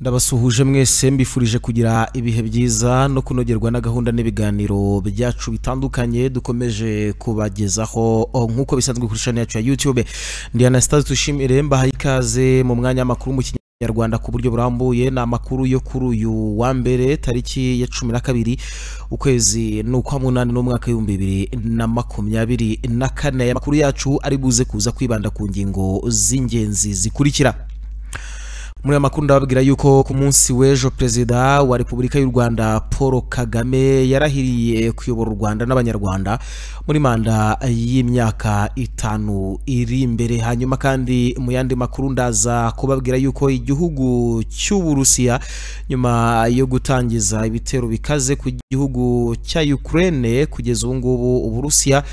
ndabasuhuje mwese mbifurije kugira ibihe byiza no kunogerwa na gahunda n'ibiganiro byacu bitandukanye dukomeje kubagezaho oh, nk'uko bisanzwe kuri channel yacu ya youtube ndi anastase dushimire mbahaye ikaze mu mwanya w'amakuru mu kinyarwanda ku buryo burambuye ni amakuru yo kuri uyu wa mbere tariki ya cumi na kabiri ukwezi ni ukwa munani n'umwaka w'ibihumbi bibiri na makumyabiri na kane aya makuru yacu ari buze kuza kwibanda ku ngingo z'ingenzi zikurikira muri aya makuru ndababwira yuko ku munsi w'ejo perezida wa repubulika y'u rwanda paul kagame yarahiriye kuyobora u rwanda n'abanyarwanda muri manda y'imyaka itanu iri imbere hanyuma kandi mu yandi makuru ndaza kubabwira yuko igihugu cy'uburusiya nyuma yo gutangiza ibitero bikaze ku gihugu cya ukraine kugeza ubu ngubu uburusiya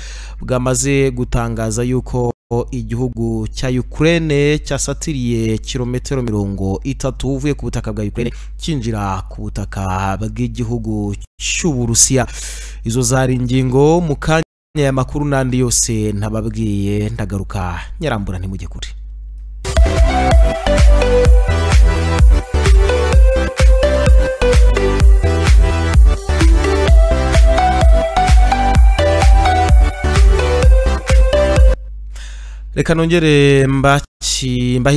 bwamaze gutangaza yuko igihugu cya Ukraine cyasatiriye kilometero mirongo itatu uvuye ku butaka bwa Ukraine cyinjira ku butaka bw'igihugu cy'Uburusiya izo zari ingingo mu kanya ya makuru n'andi yose ntababwiye ndagaruka nyarambura ntimujye kure reka nongere mbahe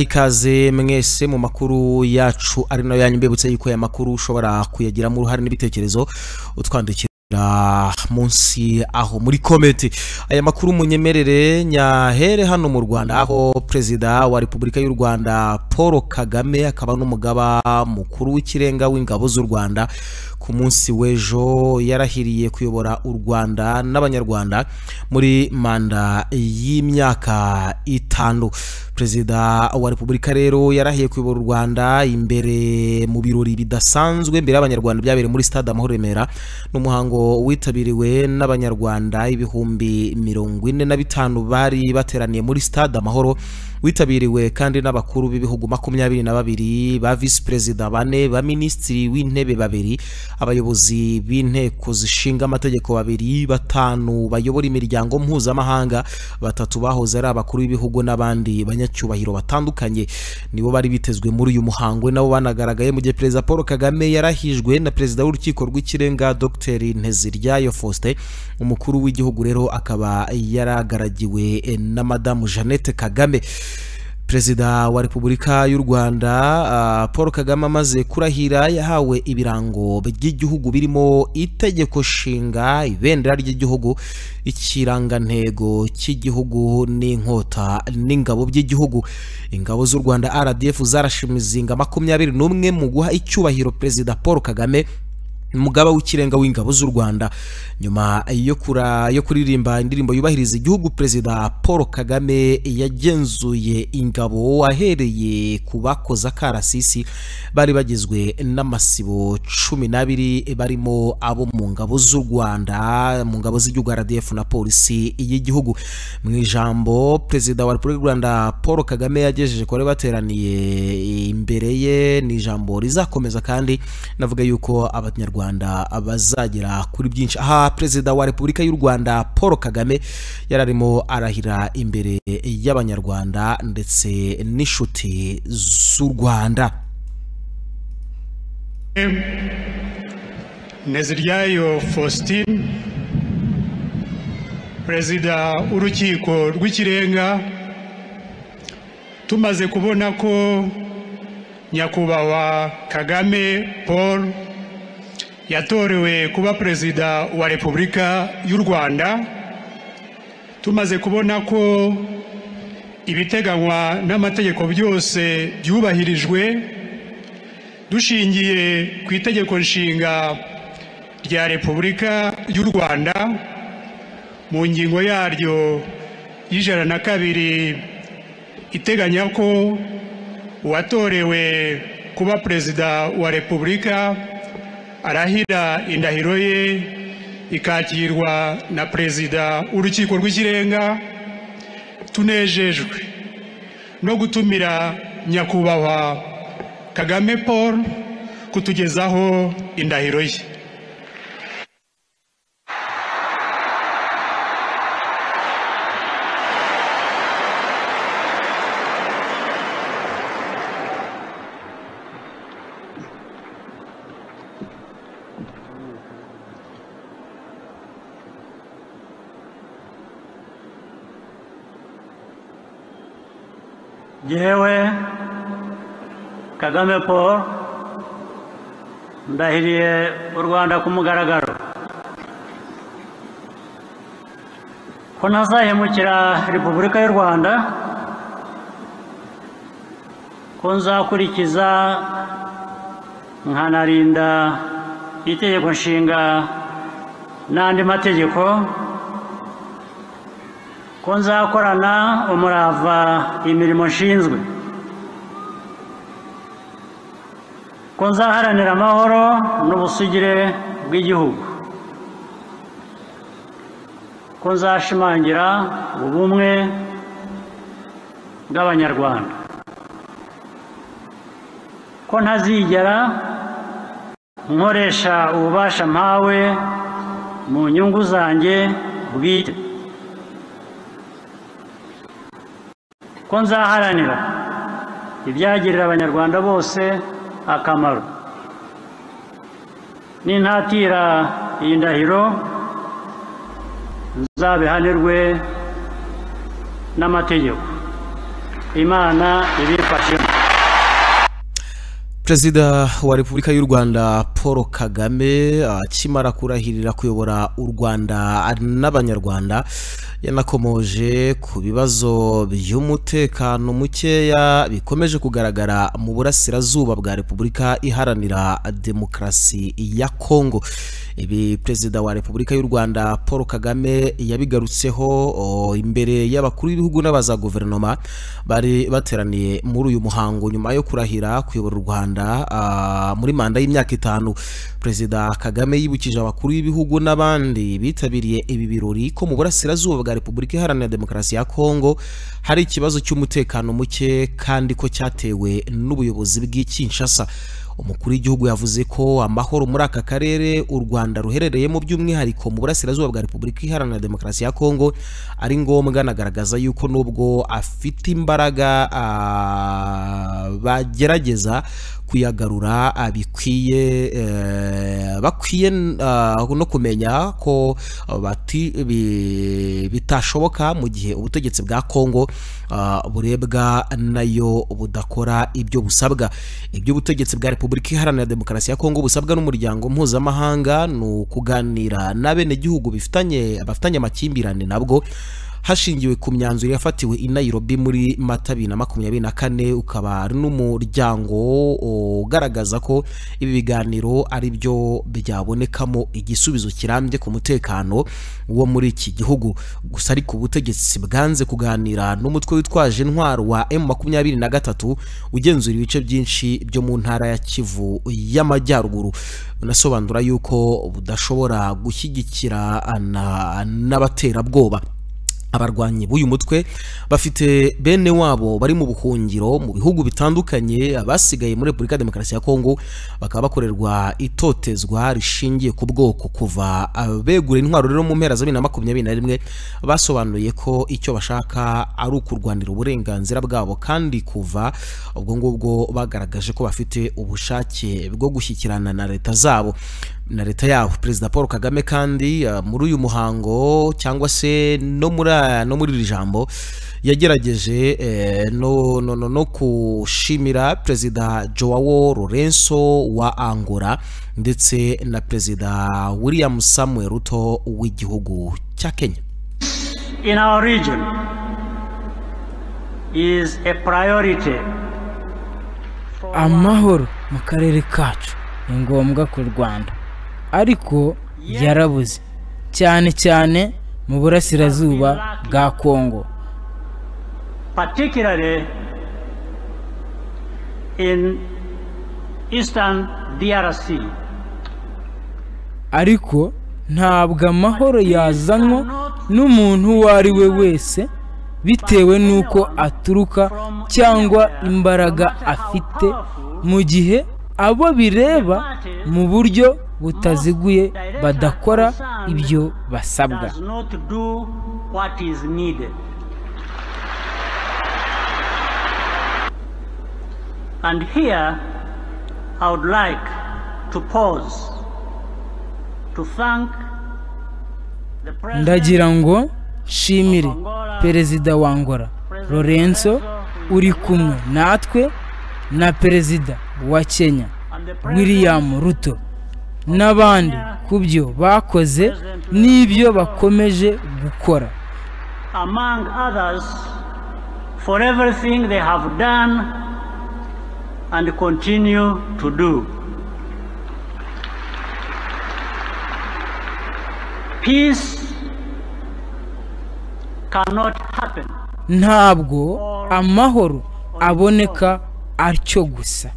ikaze mwese mu makuru yacu ari nayo yanyu mbibutse yuko aya makuru ushobora kuyagiramo uruhare n'ibitekerezo utwandikira munsi aho muri kometi aya makuru munyemerere nyahere hano mu rwanda aho perezida wa repubulika y'u rwanda paul kagame akaba n'umugaba mukuru w'ikirenga w'ingabo z'u rwanda ku munsi w'ejo yarahiriye kuyobora u rwanda n'abanyarwanda muri manda y'imyaka itanu perezida wa repubulika rero yarahiye kuyobora u rwanda imbere mu birori bidasanzwe imbere y'abanyarwanda byabereye muri stade amahoro remera n'umuhango witabiriwe n'abanyarwanda ibihumbi mirongo ine na bitanu bari bateraniye muri stade amahoro witabiriwe kandi n'abakuru b'ibihugu makumyabiri na babiri ba visi perezida bane ba minisitiri w'intebe babiri abayobozi b'inteko zishinga amategeko babiri batanu bayobora imiryango mpuzamahanga batatu bahoze ari abakuru b'ibihugu n'abandi banyacyubahiro batandukanye nibo bari bitezwe muri uyu muhango nabo banagaragaye mu gihe perezida paul kagame yarahijwe na perezida w'urukiko rw'ikirenga dr nteziryayo faustin umukuru w'igihugu rero akaba yaragaragiwe na madamu jeannette kagame perezida wa repubulika y'u rwanda uh, paul kagame amaze kurahira yahawe ibirango by'igihugu birimo itegeko nshinga ibendera ry'igihugu ikirangantego cy'igihugu n'inkota n'ingabo by'igihugu ingabo z'u rwanda rdf zarashimizinga makumyabiri n'umwe mu guha icyubahiro perezida paul kagame umugaba w'ikirenga w'ingabo z'u rwanda nyuma yo kura yo kuririmba indirimbo yubahiriza igihugu perezida paul kagame yagenzuye ingabo ahereye ku bakoze akarasisi bari bagizwe n'amasibo cumi n'abiri barimo abo mu ngabo z'u rwanda mu ngabo z'igihugu rdf na polisi y'igihugu mu ijambo perezida wa repubulika y'u rwanda paul kagame yagejeje kuri bateraniye imbere ye ni ijambo rizakomeza kandi navuga yuko abanyarwanda rwanda bazagera kuri byinshi aha perezida wa repubulika y'u rwanda paul kagame yari arimo arahira imbere y'abanyarwanda ndetse n'inshuti z'u rwanda neziryayo faustin perezida w'urukiko rw'ikirenga tumaze kubona ko nyakubahwa kagame paul yatorewe kuba perezida wa repubulika y'u rwanda tumaze kubona ko ibiteganywa n'amategeko byose byubahirijwe dushingiye ku itegeko nshinga rya repubulika y'u rwanda mu ngingo yaryo y'ijana na kabiri iteganya ko uwatorewe kuba perezida wa repubulika arahira indahiro ye ikakirwa na perezida w'urukiko rw'ikirenga tunejejwe no gutumira nyakubahwa kagame paul kutugezaho indahiro ye jyewe kagame paul ndahiriye u rwanda ku mugaragaro ko ntazahemukira repubulika y'u rwanda ko nzakurikiza nkanarinda itegeko nshinga n'andi mategeko ko nzakorana umurava imirimo nshinzwe ko nzaharanira amahoro n'ubusugire bw'igihugu ko nzashimangira ubumwe bw'abanyarwanda ko ntazigera nkoresha ububasha mpawe mu nyungu zanjye bwite ko nzaharanira ibyagirira abanyarwanda bose akamaro nintatira iyi ndahiro nzabihanirwe n'amategeko imana ibifashemo perezida wa repubulika y'u rwanda paul kagame akimara kurahirira kuyobora u rwanda n'abanyarwanda yanakomoje ku bibazo by'umutekano mukeya bikomeje kugaragara mu burasirazuba bwa repubulika iharanira demokarasi ya kongo ibi perezida wa repubulika y'u rwanda paul kagame yabigarutseho oh, imbere y'abakuru b'ibihugu n'abaza guverinoma bari bateraniye muri uyu muhango nyuma yo kurahira kuyobora u rwanda rwanda muri manda y'imyaka itanu perezida kagame yibukije abakuru b'ibihugu n'abandi bitabiriye ibi birori ko mu burasirazuba bwa repubulika iharanira demokarasi ya kongo hari ikibazo cy'umutekano muke kandi ko cyatewe n'ubuyobozi bw'ikinshasa umukuru w'igihugu yavuze ko amahoro muri aka karere u rwanda ruherereyemo by'umwihariko mu burasirazuba bwa repubulika iharanira demokarasi ya kongo ari ngombwa anagaragaza yuko nubwo afite imbaraga bagerageza kuyagarura bikwiye bakwiye no kumenya ko bitashoboka mu gihe ubutegetsi bwa kongo burebwa nayo budakora ibyo busabwa ibyo ubutegetsi bwa repubulika iharanira demokarasi ya kongo busabwa n'umuryango mpuzamahanga ni ukuganira n'abenegihugu bifitanye bafitanye amakimbirane nabwo hashingiwe ku myanzuro yafatiwe i Nairobi muri mata bibiri na makumyabiri na kane ukaba ari n'umuryango ugaragaza ko ibi biganiro ari byo byabonekamo igisubizo kirambye ku mutekano wo muri iki gihugu gusa ariko ubutegetsi bwanze kuganira n'umutwe witwaje intwaro wa M makumyabiri na gatatu ugenzura ibice byinshi byo mu ntara ya Kivu y'Amajyaruguru unasobanura yuko budashobora gushyigikira n'abaterabwoba abarwanyi b'uyu mutwe bafite bene wabo bari mu buhungiro mu bihugu bitandukanye abasigaye muri repubulika ya demokarasi ya kongo bakaba bakorerwa itotezwa rishingiye ku bwoko kuva begura intwaro rero mu mpera za bibiri na makumyabiri na rimwe basobanuye ko icyo bashaka ari ukurwanira uburenganzira bwabo kandi kuva ubwo ngubwo bagaragaje ko bafite ubushake bwo gushyikirana na leta zabo na leta yabo perezida paul kagame kandi uh, muri uyu muhango cyangwa se no muri no muri iri jambo yagerageje eh, no, no, no, no kushimira perezida joao lorenzo wa angola ndetse na perezida william samuel ruto w'igihugu cya kenya in our region is a priority amahoro mu karere kacu ni ngombwa ku rwanda ariko yarabuze cyane cyane mu burasirazuba bwa kongo particularly in eastern drc ariko ntabwo amahoro yazanwa n'umuntu uwo ari we wese bitewe n'uko aturuka cyangwa imbaraga afite mu gihe abo bireba mu buryo butaziguye badakora ibyo basabwa And here I would like to pause to thank ndagira ngo nshimire perezida wa Angola Lorenzo uri kumwe natwe na perezida wa kenya william ruto n'abandi ku byo bakoze n'ibyo bakomeje gukora among others, for everything they have done and continue to do. Peace cannot happen ntabwo amahoro aboneka atyo gusa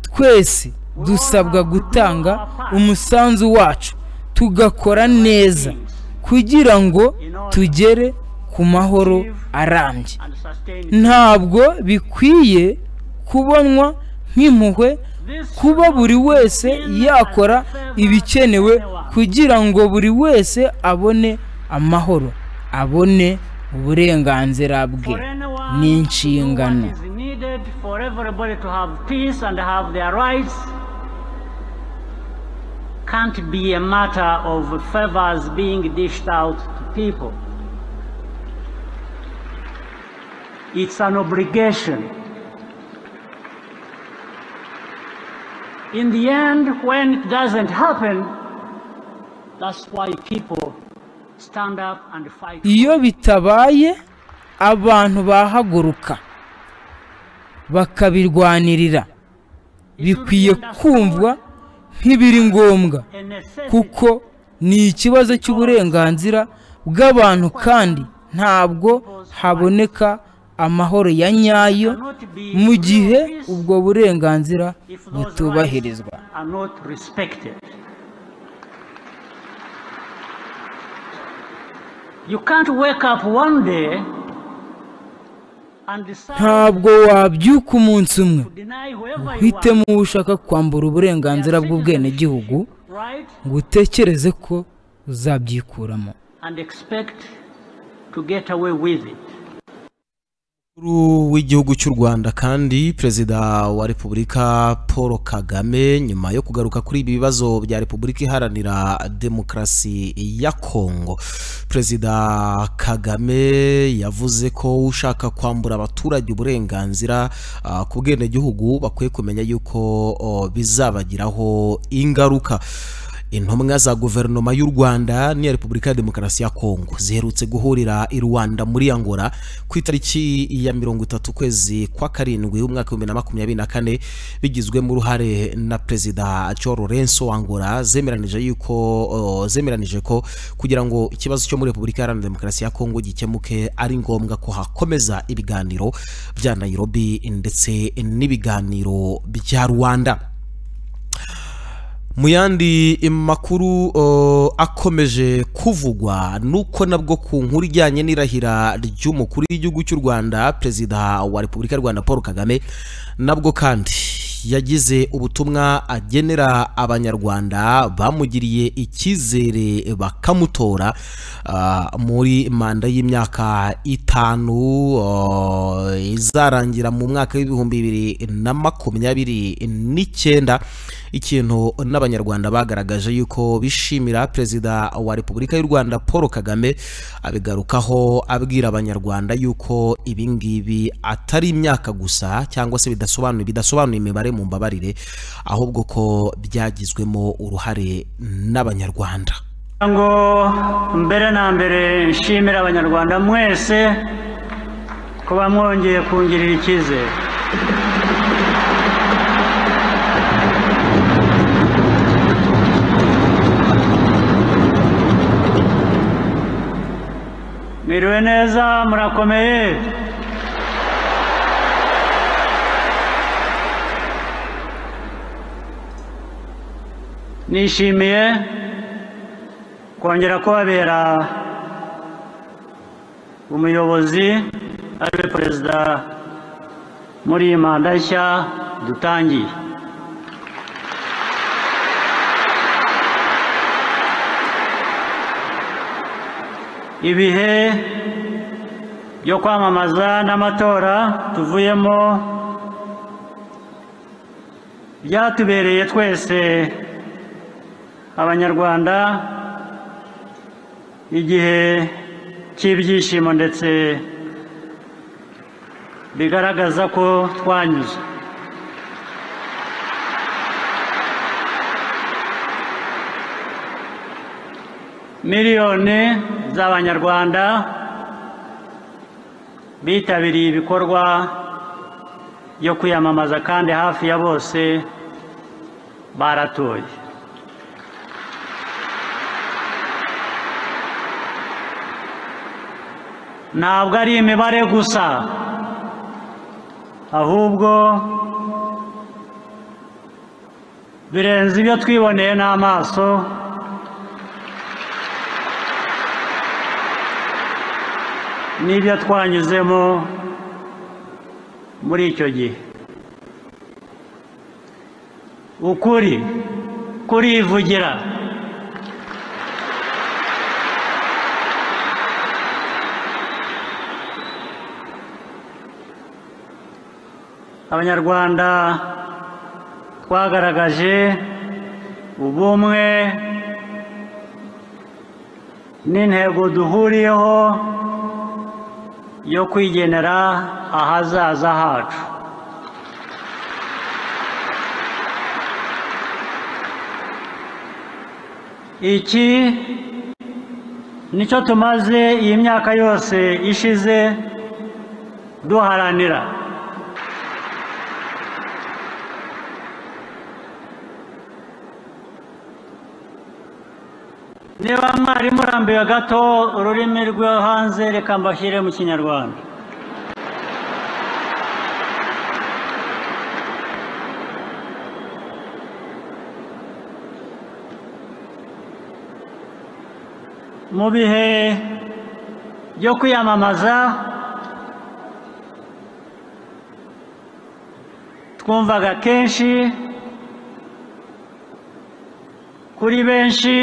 twese dusabwa gutanga umusanzu wacu tugakora neza kugira ngo tugere ku mahoro arambye and sustain. ntabwo bikwiye kubonwa nk'impuhwe kuba buri wese yakora ibikenewe kugira ngo buri wese abone amahoro abone uburenganzira bwe For anyone ni who inshingano is needed for everybody to have peace and have their rights can't be a matter of favors being dished out to people. It's an obligation. In the end, when it doesn't happen, that's why people stand up and fight. iyo bitabaye abantu bahaguruka bakabirwanirira bikwiye kumvwa nk'ibiri ngombwa A necessity. kuko ni ikibazo cy'uburenganzira bw'abantu kandi ntabwo haboneka amahoro ya nyayo mu gihe ubwo burenganzira butubahirizwa are not respected. You can't wake up one day and decide ntabwo wabyuka umunsi umwe to deny whoever you are, uhitemo uwo ushaka kwambura uburenganzira bw'ubwenegihugu right? ngo utekereze ko uzabyikuramo And expect to get away with it. umukuru w'igihugu cy'u rwanda kandi perezida wa repubulika paul kagame nyuma yo kugaruka kuri ibi bibazo bya repubulika iharanira demokarasi ya kongo perezida kagame yavuze ko ushaka kwambura abaturage uburenganzira ah, ku bwenegihugu bakwiye kumenya yuko oh, bizabagiraho ingaruka intumwa za guverinoma y'u rwanda n'iya repubulika ya demokarasi ya kongo ziherutse guhurira i rwanda muri angola ku itariki ya mirongo itatu ukwezi kwa karindwi umwaka w'ibihumbi na makumyabiri na kane bigizwemo uruhare na perezida cyo lorenso wa angola zemeranije yuko o, zemeranije ko kugira ngo ikibazo cyo muri repubulika iharanira demokarasi ya kongo gikemuke ari ngombwa ko hakomeza ibiganiro bya nairobi ndetse n'ibiganiro bya rwanda mu yandi makuru uh, akomeje kuvugwa nuko nabwo ku nkuru ijyanye n'irahira ry'umukuru w'igihugu cy'u rwanda perezida wa repubulika y'u rwanda paul kagame nabwo kandi yagize ubutumwa agenera abanyarwanda bamugiriye icyizere bakamutora uh, muri manda y'imyaka itanu uh, izarangira mu mwaka w'ibihumbi bibiri na makumyabiri n'icyenda ikintu n'abanyarwanda bagaragaje yuko bishimira perezida wa repubulika y'u rwanda paul kagame abigarukaho abwira abanyarwanda yuko ibi ngibi atari imyaka gusa cyangwa se bidasobanuye bidasobanuye imibare mu mbabarire ahubwo ko byagizwemo uruhare n'abanyarwanda Kugira ngo mbere na mbere nshimira abanyarwanda mwese kuba mwongeye kungirira icyizere mwiriwe neza murakomeye nishimiye kongera kubabera umuyobozi ariwe perezida muri iyi manda nshya dutangiye ibihe byo kwamamaza n'amatora tuvuyemo byatubereye twese abanyarwanda igihe cy'ibyishimo ndetse bigaragaza ko twanyuze miliyoni z'abanyarwanda bitabiriye ibikorwa byo kwiyamamaza kandi hafi ya bose baratoye ntabwo ari imibare gusa ahubwo birenze ibyo twiboneye n'amaso n'ibyo twanyuzemo muri icyo gihe ukuri kurivugira abanyarwanda twagaragaje ubumwe n'intego duhuriyeho yo kwigenera ahazaza hacu iki nicyo tumaze iyi myaka yose ishize duharanira niba mwari murambiwe gato ururimi rwo hanze reka mbashyire mu kinyarwanda mu bihe byo kwiyamamaza twumvaga kenshi kuri benshi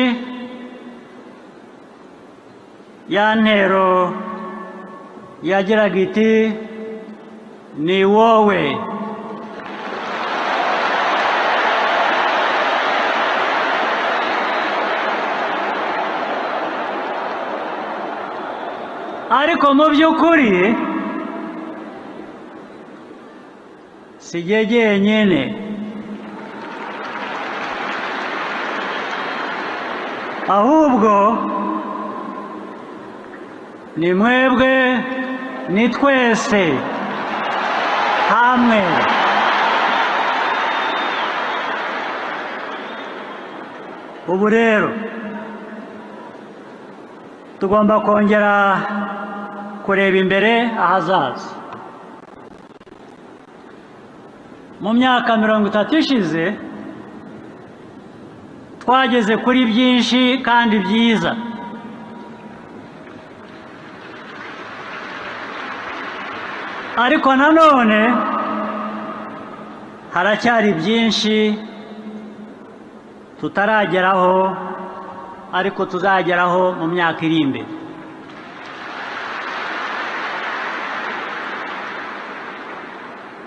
ya ntero yagiraga iti ni wowe ariko mu by'ukuri si jye jyenyine ahubwo ni mwebwe ni twese hamwe ubu rero tugomba kongera kureba imbere ahazaza mu myaka mirongo itatu ishize twageze kuri byinshi kandi byiza ariko nanone haracyari byinshi tutarageraho ariko tuzageraho mu myaka iri imbere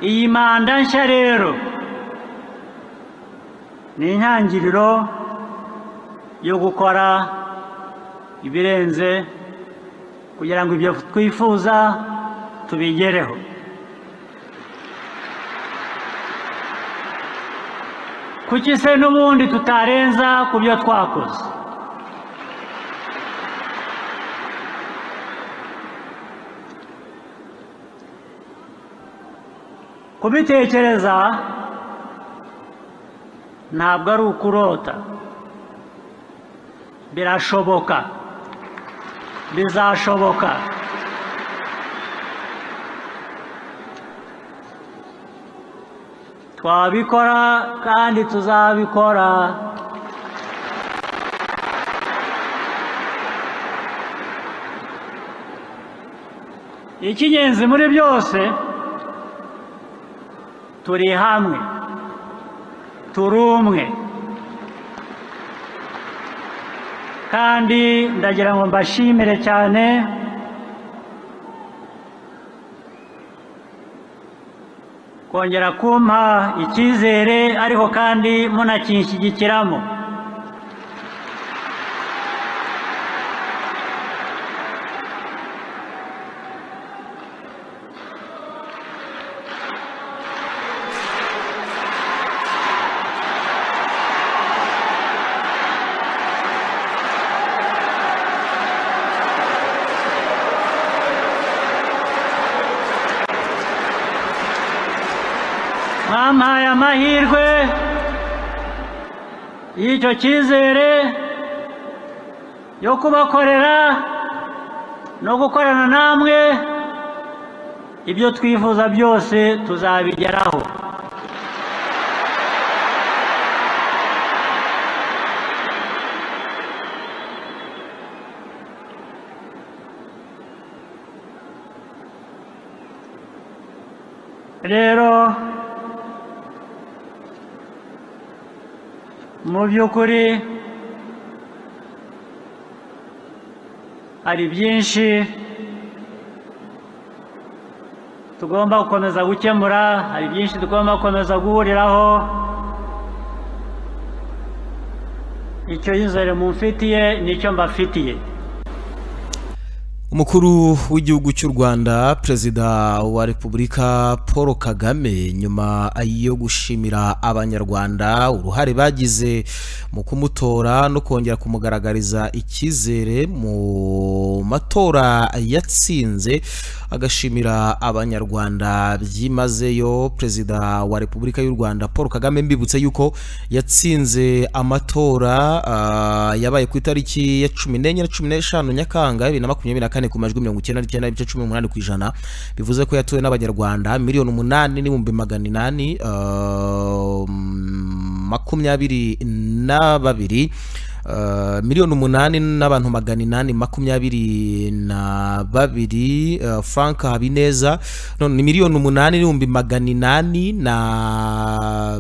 iyi manda nshya rero ni intangiriro yo gukora ibirenze kugira ngo ibyo twifuza tubigereho kuki se n'ubundi tutarenza ku byo twakoze kubitekereza ntabwo ari ukurota birashoboka bizashoboka twabikora kandi tuzabikora icy'ingenzi muri byose turi hamwe turi umwe kandi ndagira ngo mbashimire cyane kongera kumpa icyizere ariko kandi munakinshyigikiramo bampaye amahirwe y'icyo cyizere yo kubakorera no gukorana namwe ibyo twifuza byose tuzabigeraho rero mu by'ukuri hari byinshi tugomba gukomeza gukemura hari byinshi tugomba gukomeza guhuriraho icyo yizere mumfitiye nicyo mbafitiye umukuru w'igihugu cy'u rwanda perezida wa repubulika paul kagame nyuma yo gushimira abanyarwanda uruhare bagize mu kumutora no kongera kumugaragariza icyizere mu matora yatsinze agashimira abanyarwanda byimazeyo perezida wa repubulika y'u rwanda paul kagame mbibutse yuko yatsinze amatora ah, yabaye ku itariki ya cumi n'enye na cumi n'eshanu nyakanga bibiri na makumyabiri na kane ku majwi mirongo icyenda n'icyenda n'ibice cumi n'umunani ku ijana bivuze ko yatowe n'abanyarwanda miliyoni umunani n'ibihumbi magana inani ah, makumyabiri na babiri Uh, miliyoni umunani n'abantu magana inani makumyabiri na babiri uh, frank habineza no, ni miliyoni umunani n'ibihumbi magana inani na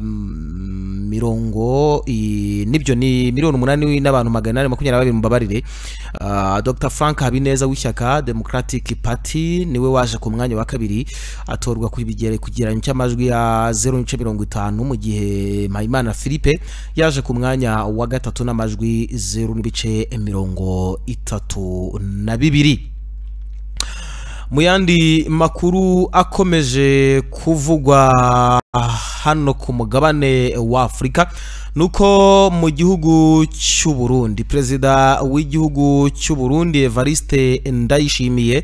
mm, mirongo i- nibyo ni miliyoni umunani n'abantu magana inani makumyabiri na babiri mubabarire uh, dr frank habineza w'ishyaka democratic party niwe waje ku mwanya wa kabiri atorwa ku bigere- ku kigereranyo cy'amajwi ya zeru n'ibice mirongo itanu mu gihe mpayimana philippe yaje ku mwanya wa gatatu n'amajwi zeru n'ibice mirongo itatu na bibiri mu yandi makuru akomeje kuvugwa hano ku mugabane wa afurika ni uko mu gihugu cy'u burundi perezida w'igihugu cy'u burundi evariste ndayishimiye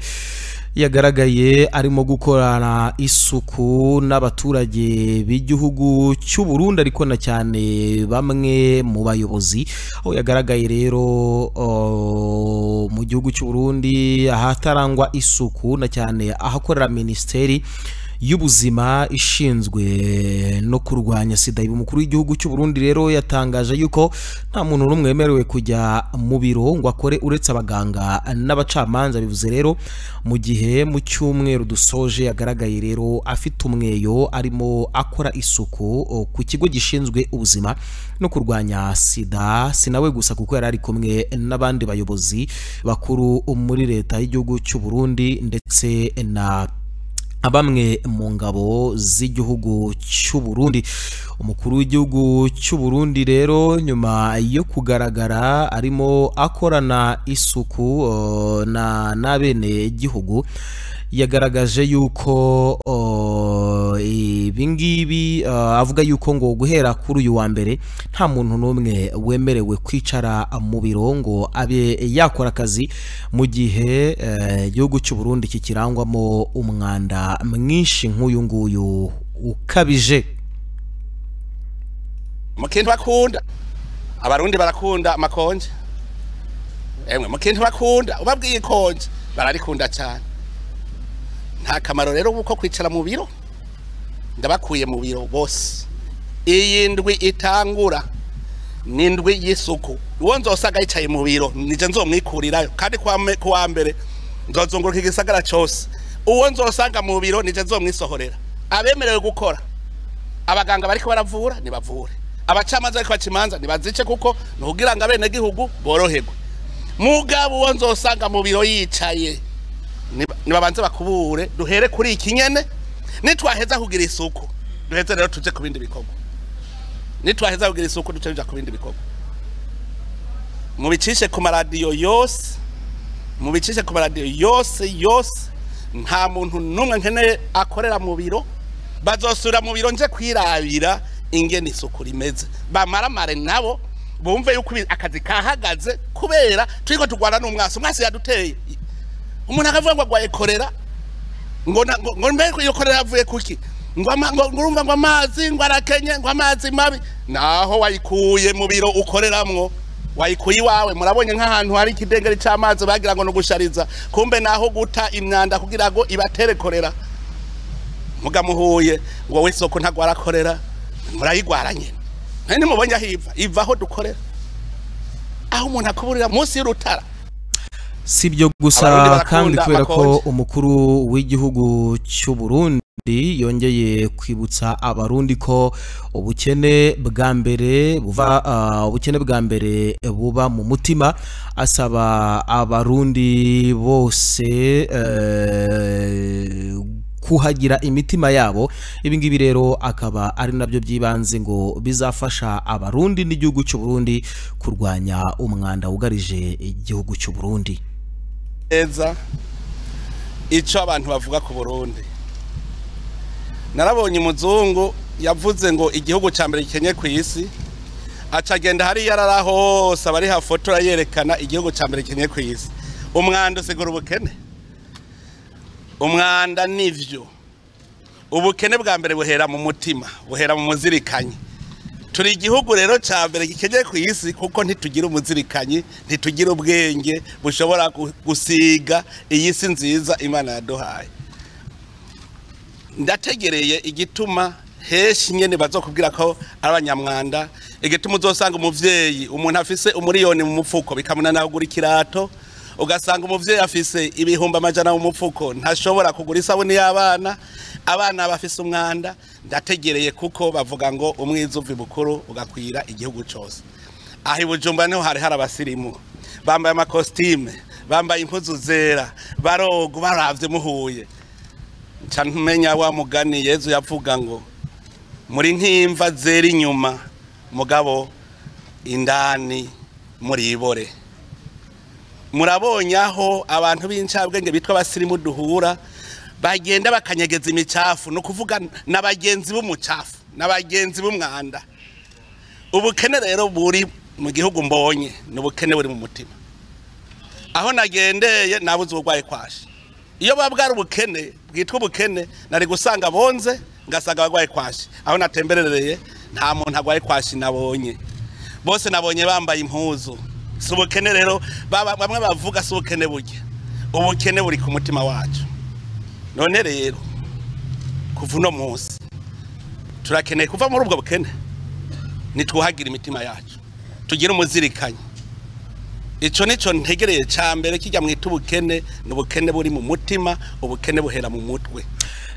yagaragaye arimo gukorana isuku n'abaturage b'igihugu cy'u burundi ariko na cyane bamwe mu bayobozi aho yagaragaye rero uh, mu gihugu cy'u burundi ahatarangwa isuku na cyane ahakorera minisiteri y'ubuzima ishinzwe no kurwanya sida uyu mukuru w'igihugu cy'u Burundi rero yatangaje yuko nta muntu n'umwe wemerewe kujya mu biro ngo akore uretse abaganga n'abacamanza bivuze rero mu gihe mu cyumweru dusoje yagaragaye rero afite umweyo arimo akora isuku o, ku kigo gishinzwe ubuzima no kurwanya sida si nawe gusa kuko yari ari kumwe n'abandi bayobozi bakuru muri leta y'igihugu cy'u Burundi ndetse na bamwe mu ngabo z'igihugu cy'u Burundi umukuru w'igihugu cy'u Burundi rero nyuma yo kugaragara arimo akorana isuku eh, na n'abene gihugu yagaragaje yuko eh, ibi ngibi eh, avuga yuko ngo guhera kuri uyu wa mbere nta muntu n'umwe wemerewe kwicara mu biro ngo abe yakora akazi mu gihe eh, igihugu cy'u Burundi kikirangwamo umwanda mwinshi nk'uyu nguyu ukabije mukintu bakunda abarundi barakunda amakonje emwe mukintu bakunda ubabwiye ikonje bararikunda cyane nta kamaro rero uko kwicara mu biro ndabakuye mu biro bose iyi ndwi itangura ni indwi y'isuku uwo nzosanga yicaye mu biro nije nzomwikurirayo kandi kuwa me- kuwa mbere nzozunguruka igisagara cyose uwo nzosanga mu biro nije nzomwisohorera abemerewe gukora abaganga bariko baravura nibavure abacamanza bariko bacimanza nibazice kuko nukugira ngo abenegihugu boroherwe mugabo uwo nzosanga mu biro yicaye niba- nibabanze bakubure duhere kuri iki nyene nitwaheza kugira isuku duheze rero tuje ku bindi bikorwa nitwaheza kugira isuku duce tuja ku bindi bikorwa mubicishe ku maradiyo yose mubicishe ku maradiyo yose yose nta muntu n'umwe nkeneye akorera mu biro bazosubira mu biro nje kwirabira ingene isuku rimeze bamaramare nabo bumve yuko ibi- akazi kahagaze kubera turiko turwana n'umwasi umwasi yaduteye umuntu akavuga ngo agwaye korera ngo na- ngo- ngo mbe iyo korera yavuye kuki ngo ama- ngo- ngo urumva ngo amazi ngo arakenye ngo amazi mabi naho wayikuye mu biro ukoreramwo wayikuye iwawe murabonye nk'ahantu hari ikidengeri cy'amazi bagira ngo ni ugushariza kumbe naho guta imyanda kugira ngo ibatere korera mugamuhuye ngo we soko ntabwo warakorera murayigwara nyine nari nimubonye aho iva iva aho dukorera aho umuntu akuburira munsi y'urutara si byo Abarundi gusa barakunda kandi kubera ko amakonji. umukuru w'igihugu cy'u Burundi yongeye kwibutsa abarundi ko ubukene bwa mbere buva ah, ubukene bwa mbere buba mu mutima asaba abarundi bose eh, kuhagira imitima yabo ibi ngibi rero akaba ari nabyo by'ibanze ngo bizafasha abarundi n'igihugu cy'u Burundi kurwanya umwanda wugarije igihugu cy'u Burundi neza icyo abantu bavuga ku burundi narabonye umuzungu yavuze ngo igihugu cya mbere gikenye ku isi aca agenda hariya arara hose abari hafotora yerekana igihugu cya mbere gikenye ku isi umwanda usigura ubukene umwanda nivyo ubukene bwa mbere buhera mu mutima buhera mu muzirikanyi turi igihugu rero cya mbere gikeneye ku isi kuko ntitugira umuzirikanyi ntitugira ubwenge bushobora gu- gusiga iyi si nziza imana yaduhaye ndategereye igituma henshi nyine bazokubwira ko ari abanyamwanda igituma uzasanga umubyeyi umuntu afise umuriyoni mu mufuko bikamunanira kugura ikirato ugasanga umubyeyi afise ibihumbi amajana mu mufuko ntashobora kugura isabune y'abana abana bafise umwanda ndategereye kuko bavuga ngo umwiza uva ibukuru ugakwira igihugu cyose aha i bujumbura niho hari hari abasirimu bambaye amakositime bambaye impuzu zera barogo baravye muhuye nca ntumenya wa mugani yezu yavuga ngo muri nk'imva zera inyuma mugabo indani muribore murabonye aho abantu b'incabwenge bitwa abasirimu duhura bagenda bakanyegeza imicafu ni ukuvuga na bagenzi b'umucafu na bagenzi b'umwanda ubukene rero buri mu gihugu mbonye ni ubukene buri mu mutima aho nagendeye nabuze uburwayi kwashe iyo buba bwari ubukene bwitwa ubukene nari gusanga bonze ngasanga abarwaye kwashi aho natemberereye nta muntu arwaye kwashi nabonye bose nabonye bambaye impuzu si ubukene rero baba- bamwe bavuga si ubukene burya ubukene buri ku mutima wacu none rero kuva uno munsi turakeneye kuva muri ubwo bukene nitwuhagire imitima yacu tugire umuzirikanyi icyo nicyo ntegereye cya mbere kijya mwita ubukene ni ubukene buri mu mutima ubukene buhera mu mutwe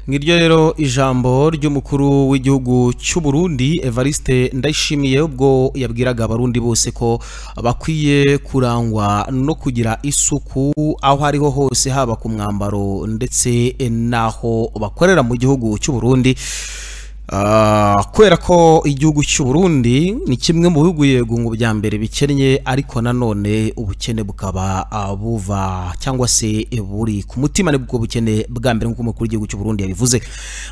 ngiryo rero ijambo ry'umukuru w'igihugu cy'u Burundi Evariste Ndayishimiye ubwo yabwiraga abarundi bose ko bakwiye kurangwa no kugira isuku aho ariho hose haba ku mwambaro ndetse n'aho bakorera mu gihugu cy'u Burundi Ah, kubera ko igihugu cy'u Burundi ni kimwe mu bihugu yego ngo bya mbere bikennye ariko nanone ubukene bukaba ah, buva cyangwa se buri ku mutima nibwo bukene bwa mbere nk'uko umukuru w'igihugu cy'u Burundi yabivuze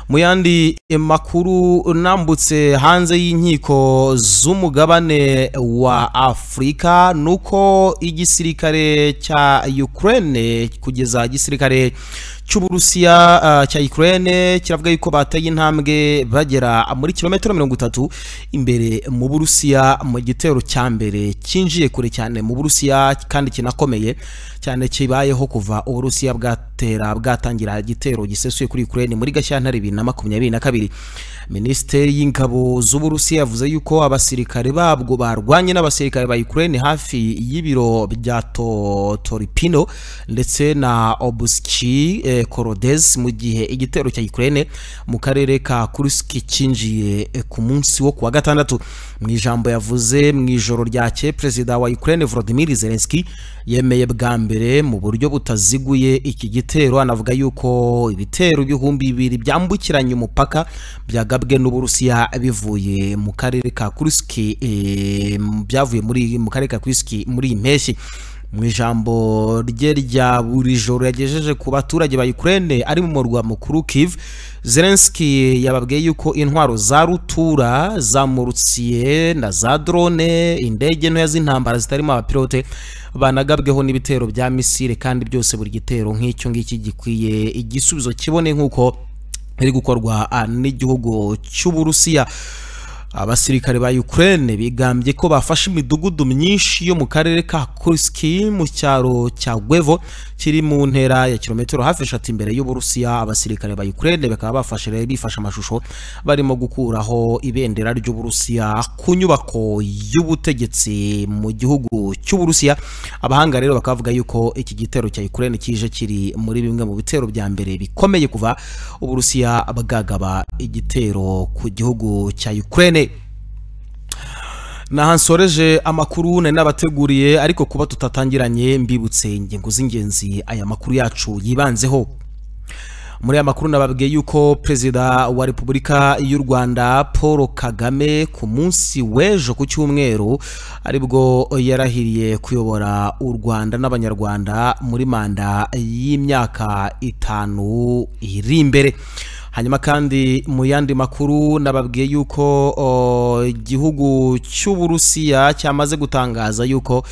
mu yandi eh, makuru nambutse hanze y'inkiko z'umugabane wa Afurika nuko igisirikare cya Ukraine kugeza igisirikare cy'uburusiya ah, cya Ukraine kiravuga yuko bateye intambwe bagera muri kilometero mirongo itatu imbere mu burusiya mu gitero cya mbere cyinjiye kure cyane mu burusiya kandi kinakomeye cyane kibayeho kuva uburusiya bwatera bwatangira igitero gisesuye kuri Ukraine muri gashyantare bibiri na makumyabiri na kabiri minisiteri y'ingabo z'uburusiya yavuze yuko abasirikare babwo barwanye n'abasirikare ba Ukraine hafi y'ibiro bya To- Toripino ndetse na Obuski eh, Korodes mu gihe igitero cya Ukraine mu karere ka Kursk cyinjiye eh, ku munsi wo kuwa gatandatu mu ijambo yavuze mu ijoro ryakeye perezida wa Ukraine Volodymyr Zelensky yemeye bwa mbere mu buryo butaziguye iki gitero anavuga yuko ibitero ibihumbi bibiri byambukiranya umupaka byagabwe n'Uburusiya bivuye mu karere ka Kursk eh, byavuye muri mu karere ka Kursk muri iyi mpeshyi mu ijambo rye rya buri joro yagejeje ku baturage ba Ukraine ari mu murwa mukuru Kiev Zelensky yababwiye yuko intwaro za rutura zamurutsiye na za drone indege ntoya z'intambara zitarimo abapilote banagabweho n'ibitero bya misile kandi byose buri gitero nk'icyo ngiki gikwiye igisubizo kibone nk'uko iri gukorwa ah, n'igihugu cy'uburusiya abasirikare ba Ukraine bigambye ko bafashe imidugudu myinshi yo mu karere ka Kurski mu cyaro cya Gwevo kiri mu ntera ya kilometero hafi eshatu imbere y'Uburusiya abasirikare ba Ukraine bakaba bafashe rero bifashe amashusho barimo gukuraho ibendera ry'Uburusiya ku nyubako y'ubutegetsi mu gihugu cy'Uburusiya abahanga rero bakavuga yuko iki gitero cya Ukraine kije kiri muri bimwe mu bitero bya mbere bikomeye kuva Uburusiya bwagaba igitero ku gihugu cya Ukraine naha nsoreje amakuru nari nabateguriye ariko kuba tutatangiranye mbibutse ingingo z'ingenzi aya makuru yacu yibanzeho muri aya makuru nababwiye yuko perezida wa repubulika y'u rwanda paul kagame ku munsi w'ejo ku cyumweru aribwo yarahiriye kuyobora u rwanda n'abanyarwanda muri manda y'imyaka itanu iri imbere hanyuma kandi mu yandi makuru nababwiye yuko o, igihugu cy'uburusiya cyamaze gutangaza yuko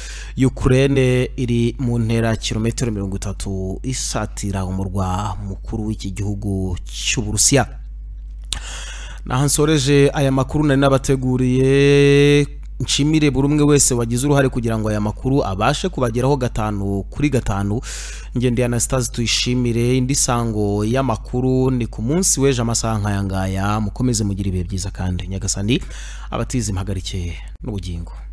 ukraine iri mu ntera kilometero mirongo itatu isatira umurwa mukuru w'iki gihugu cy'uburusiya naho nsoreje aya makuru nari nabateguriye nshimire buri umwe wese wagize uruhare kugira ngo aya makuru abashe kubageraho gatanu kuri gatanu ngendeye anasitazi tuyishimire indi sango y'amakuru ni ku munsi w'ejo amasaha nk'aya ngaya mukomeze mugire ibihe byiza kandi nyagasani abatizi impagarike n'ubugingo